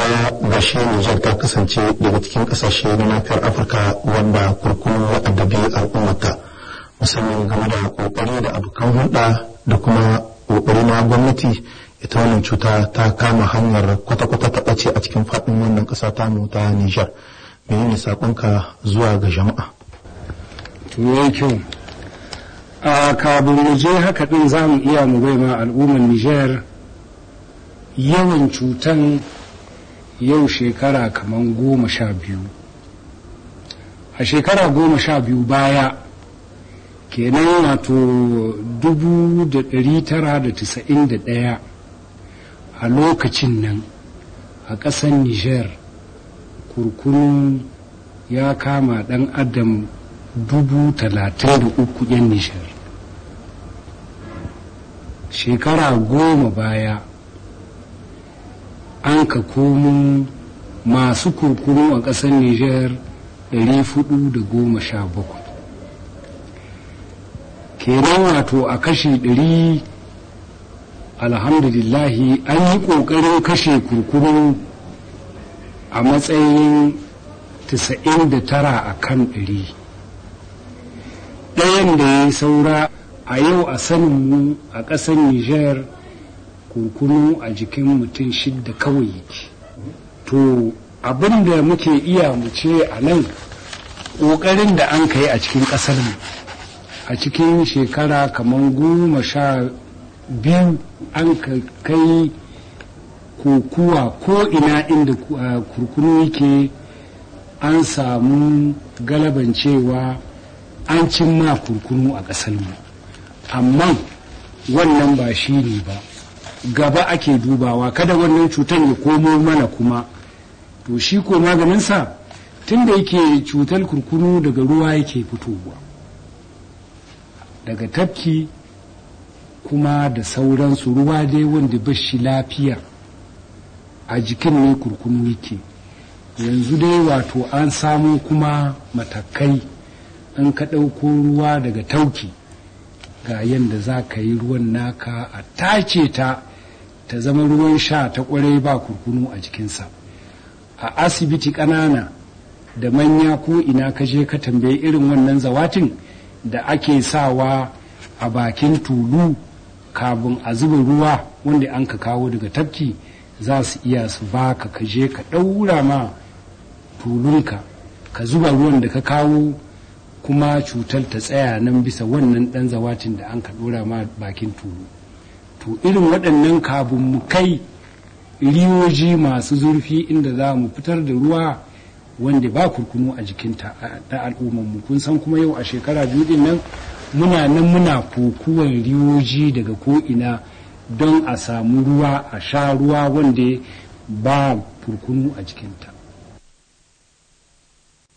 baya ga shi Nijar ta kasance daga cikin kasashe na nafiyar Afirka wanda kurkunu ya addabi al'ummata musamman game da kokari da abokan hulɗa da kuma kokari na gwamnati ita wannan cuta ta kama hanyar kwata-kwata ta ɓace a cikin faɗin wannan ƙasa ta mu ta Nijar. Menene saƙonka zuwa ga jama'a? To kyau. A kabin mu je haka ɗin za mu iya mu bai ma al'ummar Nijar yawan cutan yau shekara kamar goma sha biyu a shekara goma sha biyu baya kenan wato dubu da ɗari tara da tisa'in da ɗaya a lokacin nan a ƙasar niger kurkunu ya kama ɗan adam dubu talatin da uku 'yan niger shekara goma baya an ka komo masu kurkunu a ƙasar Nijar 417 kenan wato a kashe 100 alhamdulillahi an yi ƙoƙarin kashe kurkunu a matsayin 99 a kan 100 ɗayan da ya saura a yau a saninmu a ƙasar Nijar kurkunu a jikin mutum shidda kawai yake to abin da muke iya mu ce a nan ƙoƙarin da an kai a cikin ƙasar mu a cikin shekara kamar goma sha biyu an kai kokuwa ko ina inda kurkunu yake an samu galaban cewa an cimma kurkunu a ƙasar mu amma wannan ba shi ne ba gaba ake dubawa kada wannan cutar ya komo mana kuma to shi ko maganinsa tun da yake cutar kurkunu daga ruwa yake fitowa daga tafki kuma da sauransu ruwa dai wanda ba shi lafiya a jikin ne kurkunu yake yanzu dai wato an samo kuma matakai an ka ɗauko ruwa daga tauki ga yadda za ka yi ruwan naka a tace ta ta zama ruwan sha ta kwarai ba kurkunu a jikinsa a asibiti ƙanana da manya ko ina ka je ka tambayi irin wannan zawatin da ake sawa a bakin tulu kabin a zuba ruwa wanda an ka kawo daga tafki za su iya su baka ka je ka ɗaura ma tulunka ka zuba ruwan da ka kawo kuma cutar ta tsaya nan bisa wannan ɗan zawatin da an ka ɗora ma bakin tulu to irin waɗannan kabin mu kai riyoji masu zurfi inda za mu fitar da ruwa wanda ba kurkunu a jikinta da al'ummarmu kun san kuma yau a shekara biyu din nan muna nan muna kokuwan riyoji daga ko'ina don a samu ruwa a sha ruwa wanda ba kurkunu a jikinta